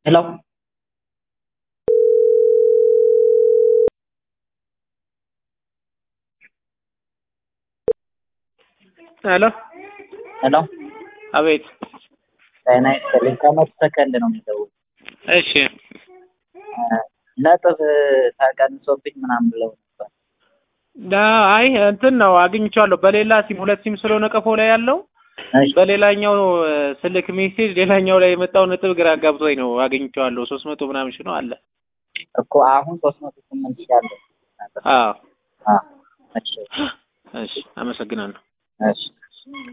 ሄሎ ሄሎ ሄሎ አቤት። ጤና ይስጥልኝ። ከመቶ ሰከንድ ነው የሚደውል እሺ ነጥብ ተቀንሶብኝ ምናምን ብለው ነበር። ዳ- አይ እንትን ነው አግኝቼዋለሁ። በሌላ ሲም ሁለት ሲም ስለሆነ ቀፎ ላይ ያለው እሺ በሌላኛው እ፣ ስልክ ሜሴጅ ሌላኛው ላይ የመጣው ነጥብ ግራ ጋብቶኝ ነው አግኝቼዋለሁ። ሶስት መቶ ምናምን ሺህ ነው አለ። እኮ አሁን ሶስት መቶ ስምንት ሺህ አለ። አዎ አዎ እሺ እሺ፣ አመሰግናለሁ። እሺ